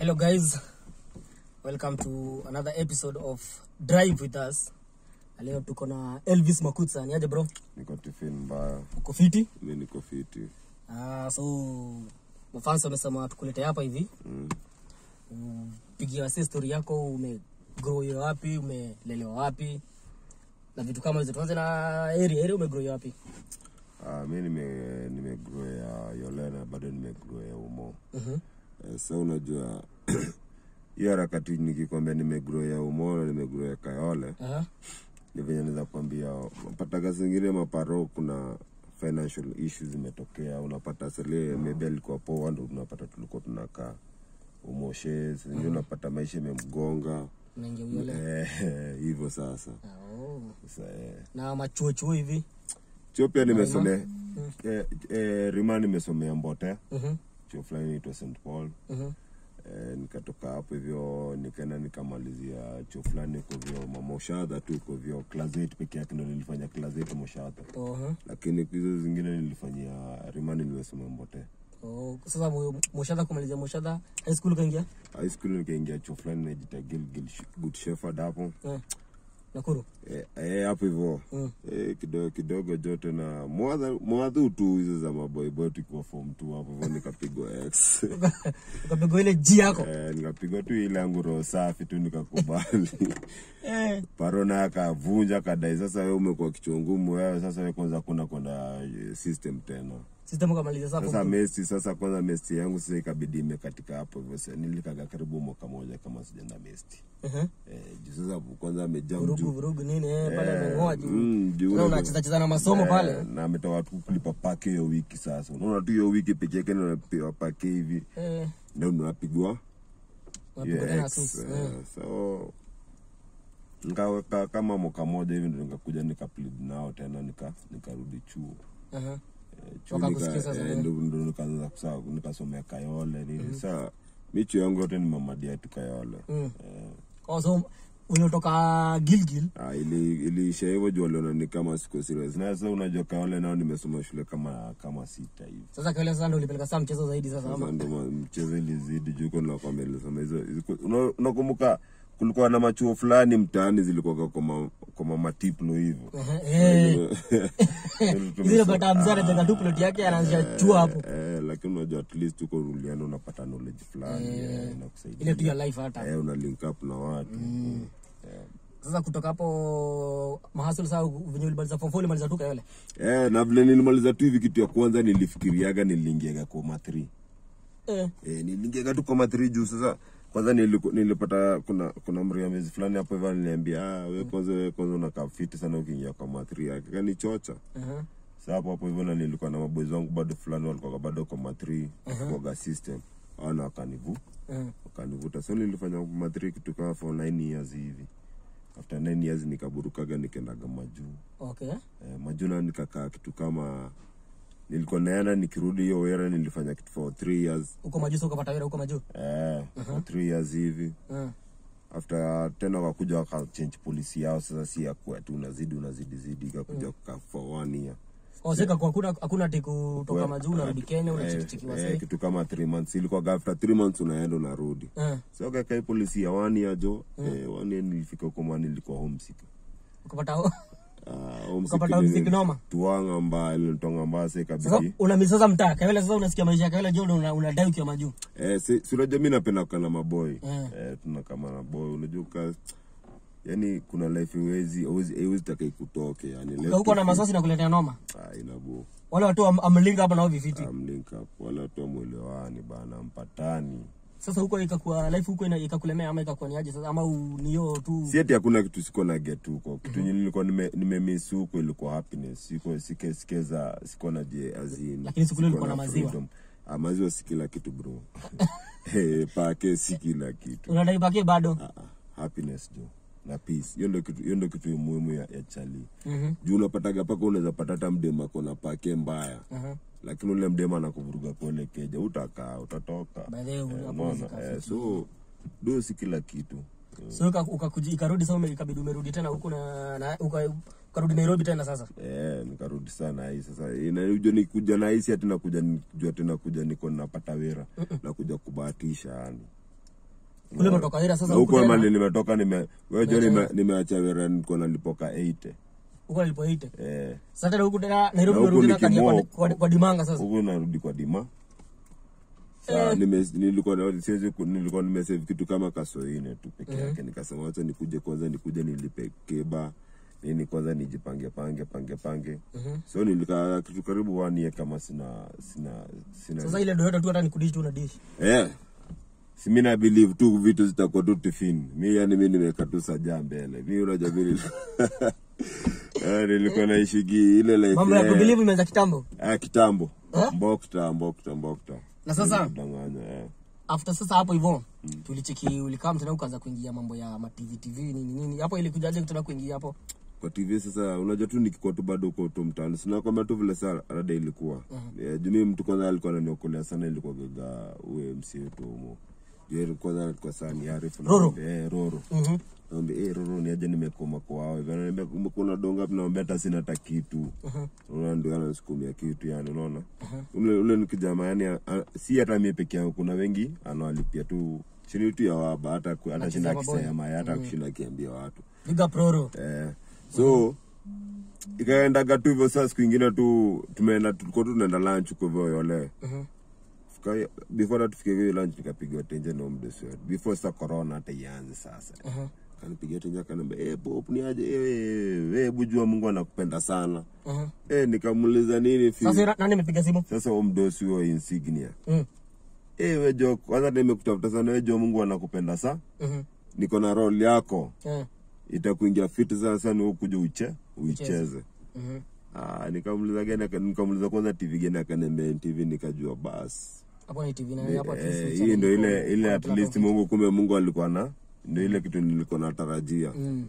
Hello guys, welcome to another episode of Drive with us. Na Leo tuko na Elvis Makutsa. Ni aje bro? niko tifin mbaya Uko fiti? mi niko fiti Ah, so mafans wamesema tukulete hapa hivi. mm. Pigia wasi story yako, umegrow wapi, umelelewa wapi? Na vitu kama hizo. Tuanze na area, area umegrow wapi? Ah, mi nime nimegrow ya yolena bado nimegrow ya umo Mhm. eh, sa unajua hiyo harakati nikikwambia nimegrow ya umo na nimegrow ya kayole Aha. ni venye naweza kwambia pataga zingine maparo kuna financial issues zimetokea unapata sele maybe alikuwa poa ndo unapata tulikuwa tunakaa umoshe zingi unapata maisha imemgonga Unaingia uyole. Eh, hivyo sasa Ah, oh. sasa eh. Na machuo chuo hivi. chuo pia nimesomea eh, eh, rima nimesomea mbote Mhm. chuo fulani inaitwa st paul Mhm. eh, nikatoka hapo hivyo nikaenda nikamalizia chuo fulani kovyo mamoshadha tu kovyo class 8 peke yake ndo nilifanya class 8 moshadha Oho. lakini hizo zingine nilifanyia rimani nimesomea mbote Oh, sasa mu- mushadha kumalizia mushadha high school kaingia? high school nikaingia chuo fulani najita gilgil good shepherd hapo Eh. Nakuru. Eh, eh, hapo hivyo Mm. eh, kidogo kidogo jote na mwadha- mwadhu tu hizo za maboyboy tukiwa form tu hapo hivyo nikapigwa x ukapigwa ile ji yako Eh, nikapigwa tu ile yangu roho safi tu nikakubali eh. parona akavunja kadai sasa we umekuwa kichwa ngumu wewe sasa we kwanza kuna kwenda eh, system tena system ukamaliza sasa sasa mesti sasa kwanza mesti yangu sasa ikabidi imekatika hapo hivyo sasa nilikaga karibu mwaka moja kama sijaenda mesti Mhm. eh, juu sasa kwanza amejaa vurugu mjuu vurugu nini eh, pale Eh, ameng'oa juu mm, juu Tena unajua- unacheza cheza na masomo Eh, pale na ametoka tu kulipa pake hiyo wiki sasa unaona tu hiyo wiki peke yake ndio unapewa pake hivi eh, ndio unapigwa unapigwa hiyo tena ex, sus eh, eh. so nikaweka kama mwaka moja hivi ndo nikakuja nikaplead nao tena nika nikarudi chuo Aha. Eh, chuo Wakakusikia nika- sasa, eh, eh. ndo ndo nikaanza kusa- nikasomea kayole nini saa mi chuo yangu yote ni mamadia tu kayole Mm. Eh, Oh, so uliotoka Gilgil ah, ili iliisha hivyo juu waliona ni kama siko serious na sasa unajua kayole nao nimesoma shule kama kama sita hivi sasa kile sasa ndio ulipeleka saa mchezo zaidi sasa sasa ama ndo ma- mchezo ilizidi juu ko nakwambia nilisoma hizo hizo- una- unakumbuka kulikuwa na machuo fulani mtaani zilikuwa kwa ma- kwa mamatiplo hivyo Aha, eh. zile bata mzara jenga tu plot yake anaanzia chuo hapo Eh, lakini unajua at least uko ulienda unapata knowledge fulani eh, inakusaidia ile tu ya life hata eh, una link up na watu eh. sasa kutoka hapo mahasul saa venye ulimaliza form four ulimaliza tu kayole Eh, na vile nilimaliza tu hivi kitu ya kwanza nilifikiriaga niliingiaga koma 3 eh. eh, niliingiaga tu koma 3 juu sasa kwanza niliku, nilipata kuna kuna mriamezi fulani hapo hivyo aliniambia ah, we kwanza we kwanza unakaa fiti sana ukiingia koma 3 yake kanichocha Aha. Sa hapo hapo hivyo na nilikuwa na maboezi wangu bado fulani walikuwa bado koma 3 kuaga system ana wakanivu Mhm. wakanivuta so nilifanya koma 3 kitu kama for 9 years hivi after 9 years nikaburukaga nikaendaga majuu okay eh, majuna nikakaa kitu kama nilikuwa naenda nikirudi hiyo wera nilifanya kitu for 3 years huko majuu sio ukapata wera huko majuu eh, for 3 years hivi Mhm. after tena wakakuja wakachange polisi yao sasa si yakuwa tu unazidi unazidi zidi ikakuja kukaa for one year Oh, sika kwa hakuna hakuna ati kutoka We- majuu unarudi Kenya eh, unachikichiki eh, wasee. kitu kama 3 months ilikuwa after 3 months unaenda unarudi Eh, so kakai polisi ya one year jo eh, one year nilifika huko mani nilikuwa homesick ukapata Ah, homesick Ukapata nili- homesick noma? tuanga mbaya ilinitwanga mbaya sasa sasa ikabidi una sasa mtaa kawele sasa unasikia maisha ya kawele jo una, unadai ukiwa majuu. Eh, si si unajua mi napenda kukaa na maboy Mm. eh, tunakama na boy unajua ka yani kuna life iwezi iwezi taka ikutoke yani life Huko na tu- masasi na kuletea noma. ah, inabu Wale watu am- amlinga hapa nao vifiti. am link up wala watu amwelewani bana mpatani Sasa huko ikakuwa life huko ina- ikakulemea ama ikakuwa ni aje sasa ama u- ni hiyo tu. si ati hakuna kitu siko na get huko kitu mm nilikuwa nime, nimemiss huko ilikuwa happiness siko sike sikeza siko na je azin Lakini siku ile ulikuwa na maziwa. ah, maziwa si kila kitu bro eh pake si kila kitu Unadai pake bado. Ah, ah, happiness jo na peace hiyo ndio kitu hiyo ndio kitu muhimu ya, ya chali Mhm. juu unapataga paka unaweza pata hata mdema ako na pake mbaya Aha. lakini ule mdema anakuvuruga pole keja utakaa utatoka By the way, Eh, hapo unaona? zika- Eh, so do si kila kitu So uka- ukakuji ikarudi sasa ume- ikabidi umerudi tena huku na, na uka, ukarudi Nairobi tena sasa. Eh, nikarudi sana hii sasa inaujua nikuja na hisi ati nakuja nikujua tena kuja niko napata wera nakuja kubahatisha yani kule umetoka Wira sasa na huku huko tena mali nimetoka nime wewe nime nimeacha wera niko nalipoka 80 huko nilipoite eh sasa tena huku tena Nairobi Na huku unarudi tena nikimoa kwa, huku. kwa, kwa dimanga sasa huko narudi kwa dima Saa, nime, nilikuwa na- siwezi ku- nilikuwa nimesave kitu kama kasoine tu peke yake nikasema wacha nikuje kwanza nikuje nilipe keba nini kwanza nijipange pange pange pange so nilikaa kitu karibu one year kama sina sina sina sasa ile doyota tu hata nikudishi tu na dishi Eh. Si mi na believe tu vitu zitakuwa tu tifin. Mi yani mi nimeweka tu sajaa mbele. Mi unajua mi nili- Eh, nilikuwa naishigi ile life. mambo ya eh, kubelieve imeanza kitambo ah, kitambo. Eh? Mbokta, mbokta, mbokta. na sasa Danganya, eh. after sasa hapo hivyo tulicheki ulikaa tena ukaanza kuingia mambo ya ma TV TV nini nini hapo ilikujaje tena kuingia hapo Kwa TV sasa unajua tu nikikuwa tu bado uko tu mtaani. Sina kwamba tu vile saa rada ilikuwa. Eh, juu mi mtu kwanza alikuwa ananiokolea sana ilikuwa gaga uwe MC wetu humo. Juu kwanza alikuwa sana ni Arif. na- Roro. Eh, Roro. mhm Naambia, eh, Roro ni aje nimekoma kwao. Hivyo ananiambia umekuwa na donga hapo naambia hata sina hata kitu. Unaona ndio anasukumia kitu yani unaona. Ule ule ni kijana yani a- a- si hata mimi peke yangu kuna wengi anawalipia tu chini tu ya waba hata ku- hata shinda maboy. akisema hata kushinda akiambia watu. big up Roro Eh. So ikaendaga tu hivyo saa siku ingine tu tumeenda tulikuwa tu tunaenda lunch huko hivyo yole. mhm Fika- before that tufike hiyo lunch nikapiga tenje na mdesi before sasa corona hata ianze sasa mhm kanipigia tenje akaniambia eh pop ni aje eh eh bujua Mungu anakupenda sana mhm eh nikamuuliza nini fi sasa ira- nani amepiga simu sasa huyo mdosi huyo insignia mhm eh wewe jo kwanza nimekutafuta sana wewe jo Mungu anakupenda sana mhm niko na role yako eh itakuingia fiti sana sana wewe kuja uche uicheze mhm ah nikamuuliza gani aka- nikamuuliza kwanza TV gani akaniambia TV nikajua basi hapo ni TV na hapo at least Eh, ni hii ndo channel ile iko- ile iko at na least platform. Mungu kumbe Mungu alikuwa na ndio ile kitu nilikuwa natarajia mm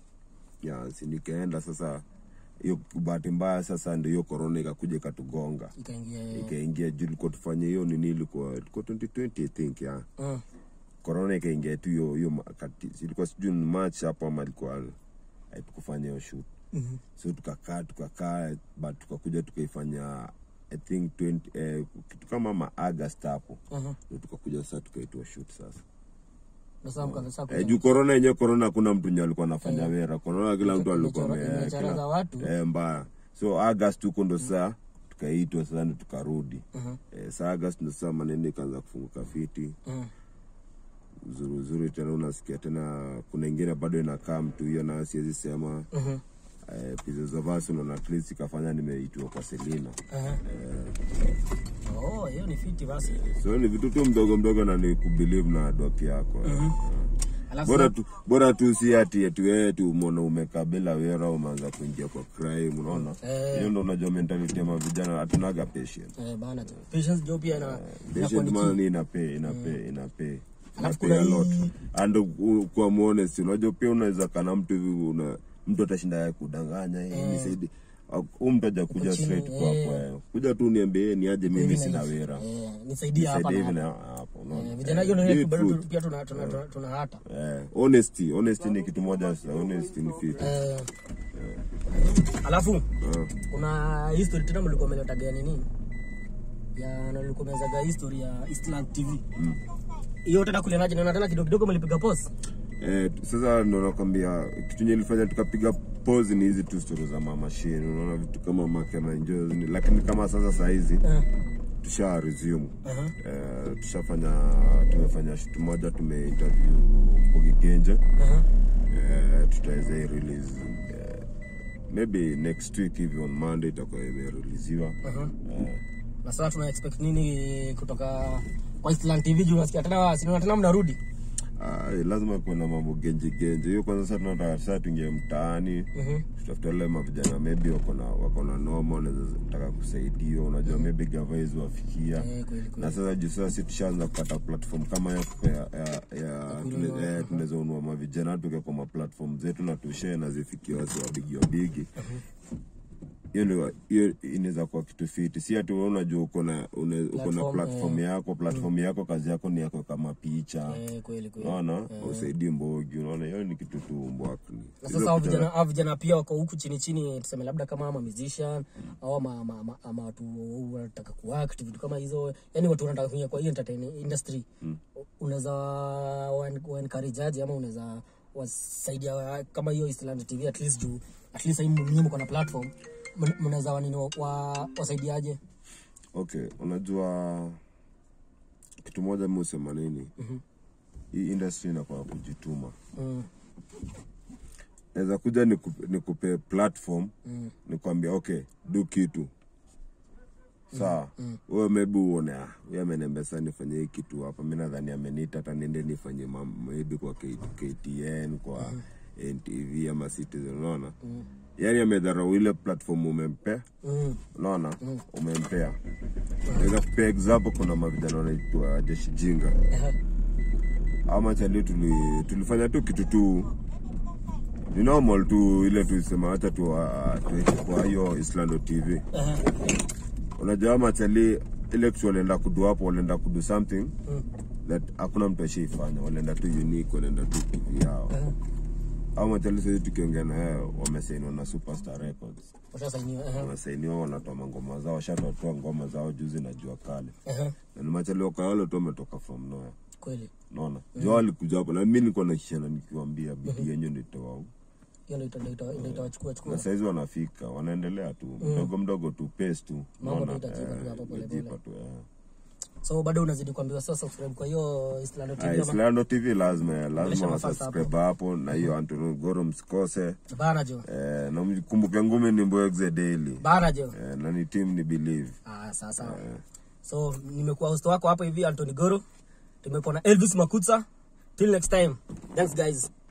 ya si nikaenda sasa hiyo bahati mbaya sasa ndio hiyo corona ikakuja ikatugonga ikaingia ikaingia juu ilikuwa tufanye hiyo nini ilikuwa ilikuwa 2020 I think ya mhm corona ikaingia tu hiyo hiyo ma- kati ilikuwa sijui ni March hapo ama ilikuwa hatukufanya hiyo shoot mhm so tukakaa tukakaa but tukakuja tukaifanya I think 20 eh, kitu kama ma August hapo mhm ndio tukakuja sasa tukaitwa shoot sasa na sasa mkaanza sasa Eh, juu korona yenyewe korona hakuna mtu nye alikuwa anafanya wera korona kila mtu alikuwa Imechora- ame- imechora kila- za watu. eh, mbaya so august huko ndo saa tukaitwa sasa ndo tukarudi mhm eh, saa august ndo saa maneno ikaanza kufunguka fiti mhm uzuri uzuri tena unasikia tena kuna ingine bado inakaa mtu hiyo na siwezi sema mhm eh, pieces of us unaona at least ikafanya nimeitwa kwa selina Aha. Oh, hiyo ni fiti basi. so ni vitu tu mdogo mdogo na ni kubelieve na doki yako eh. Alafu bora tu bora tu si ati eti wewe tu umeona umekaa bila wera umeanza kuingia kwa crime unaona Eh. hiyo ndo unajua mentality ya mavijana hatunaga patient eh, bana tu. Patience job pia ina inakuwa patient ni man key. inape inape inape Alafu inape a kuna lot hii- and u- kwa honest unajua pia unaweza kana mtu hivi una mtu atashinda ya kudanganya eh nisaidie huu mtu aja kuja chini, straight kwako eh. eh. kuja tu niambie ni aje mimi sina wera Eh, nisaidie hapa nisaidie na hivi hapa. na hapo unaona Eh, Vijana hiyo Eh, ndio be bado truth. tu- pia tuna tuna tuna- tuna hata. Eh, honesty honesty ni kitu moja sana honesty ni fiti Eh, Alafu Ah. kuna history tena mlikuwa mmeletaga nini? Ya na mlikuwa mmezaga history ya Eastland TV. Hiyo tena kule naje naona tena kidogo kidogo mlipiga pause. Eh, sasa ndo nakwambia kitu nye ilifanya tukapiga pose ni hizi tu stori za mama Shane, unaona vitu kama make na enjoy ni- lakini kama sasa saa hizi Eh. tusha resume Aha. eh, tushafanya tumefanya shoot moja tumeinterview Mbogi Genje Aha. eh, tutaweza hii release eh, maybe next week hivi on Monday itakuwa imereleasiwa Aha. eh, Na sasa tuna expect nini kutoka kwa Eastland TV juu nasikia tena sinaona tena mnarudi. Ah, lazima kuwe na mambo genje genje hiyo kwanza sasa tunataka sasa tuingie mtaani Mhm. tutafuta wale mavijana maybe wako na wako na noma wanaweza taka kusaidiwa unajua maybe gavais wafikia Eh, kweli kweli. na sasa juu sasa si tushaanza kupata platform kama ya ya, ya, ya tune- eh, tunaweza unua mavijana tuke kwa maplatform zetu na tushare na zifikie wasi wabigi wabigi hiyo ndio hiyo inaweza kuwa kitu fiti si ati wewe unajua uko na une- uko na Platform, platform yako platform yako kazi yako ni yako kama picha Eh, kweli kweli. unaona usaidie mbogi unaona hiyo ni kitu tu mbwakni Na sasa hao vijana hao vijana pia wako huku chini chini, tuseme labda kama ama musician au ama ama, ama, ama watu wanataka kuact vitu kama hizo, yani watu wanataka kuingia kwa hii entertainment industry. unaweza wa- wa encourage aje ama unaweza wasaidia wa- kama hiyo Eastland TV at least juu at least hii muhimu kwa na platform mn- mnaweza wanini wa, wa, wasaidiaje okay unajua kitu moja mi husema nini hii industry inakuwa kujituma mm, naweza kuja nikupe, nikupe platform mm, nikwambia okay du kitu sawa wewe maybe uone ah, huyu ameniambia sasa nifanye hii kitu hapa mi nadhani ameniita hata niende nifanye mam- maybe kwa K- ktn kwa ntv ama citizen unaona yaani amedharau ile platform umempea mm, unaona umempea naweza kupea example kuna mavijana wanaitwa jeshi jinga ehe, ama chali tuli, tulifanya tu kitu tu ni normal tu ile tulisema hata tu uh, tuweke kwa hiyo islando tv ehe, unajua ama chali ile kitu walienda kudu hapo walienda kudu something mm, that hakuna mtu ashaifanya walienda tu unique walienda tu tv yao ehe. au machali sahii tukiongea na yao wamesainiwa na superstar records Washasainiwa, ehe, wamesainiwa wanatoa mangoma zao washatotoa ngoma zao juzi na jua kale ehe, na ni machali wakayole tu wametoka from nowhere kweli naona jo alikuja hapo na mi nilikuwa naishana nikiwambia bidii yenyu nitowau hiyo ndio ita- ndio ita- ndio itawachukua chukua na saizi wanafika wanaendelea tu mdogo mdogo tu pace tu Mambo naona tu itajipa tu hapo pole imejipa tu eh. so bado unazidi kuambiwa sasa subscribe kwa hiyo Eastland TV Ah, ama Islando tv lazima lazima Onyesha mafans wasubscribe hapo na hiyo Antonio Goro msikose bana jo eh, na mkumbuke ngumi ni Mboexe daily bana jo eh, na ni team ni believe ah sasa so nimekuwa host wako hapo hivi Anthony Goro tumekuwa na Elvis Makutsa till next time thanks guys